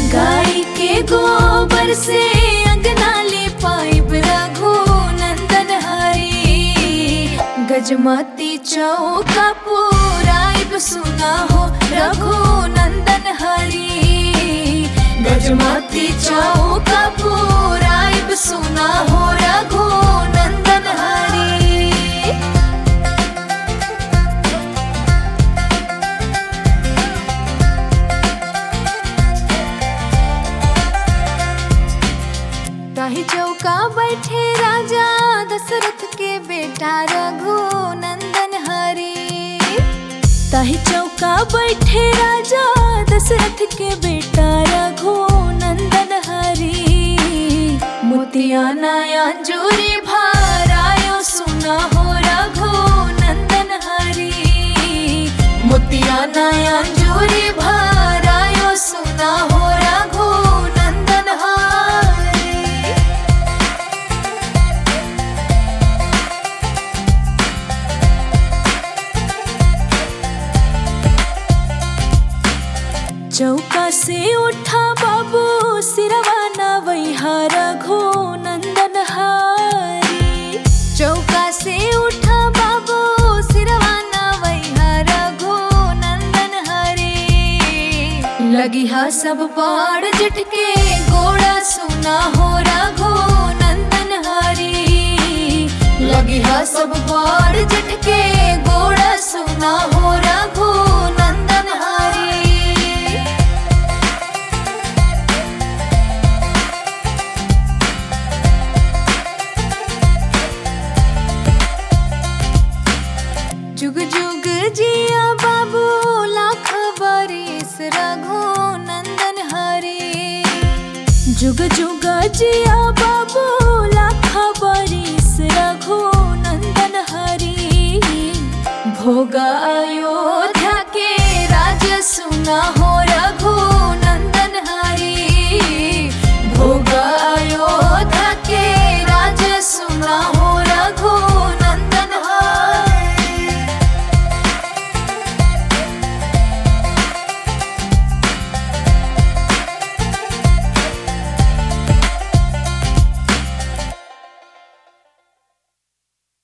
गाय के गोबर से अंगना ले पाइब रघु नंदन हरी गजमती चौका पुराइब सुना हो रघु नंदन हरी गजमती चौका पुराइब सुना हो रघु नंदन हरी ताही चौका बैठे राजा दशरथ के बेटा रघु नंदन हरी ताही चौका बैठे राजा दशरथ के बेटा रघु नंदन हरी मोतिया नया जोरी भारायो सुना हो रघु नंदन हरी मोतिया नया जोरी भारायो सुना हो रघु नंदन हरी चौका से उठा बाबू सिरवा नवैहा रघु नंदन हारी चौका से उठा बाबू सिरवा नवैहा रघु नंदन हरी लगी हा सब पाड़ जट के गोड़ा सुना हो रघु नंदन हरी लगी हा सब पाड़ जट के गोड़ा सुना हो रघु नंदन हरी जुग जुग जिया बाबू लाख बरिस रघु नंदन हरी जुग जुग जिया बाबू लाख बरिस रघु नंदन हरी भोग अयोध्या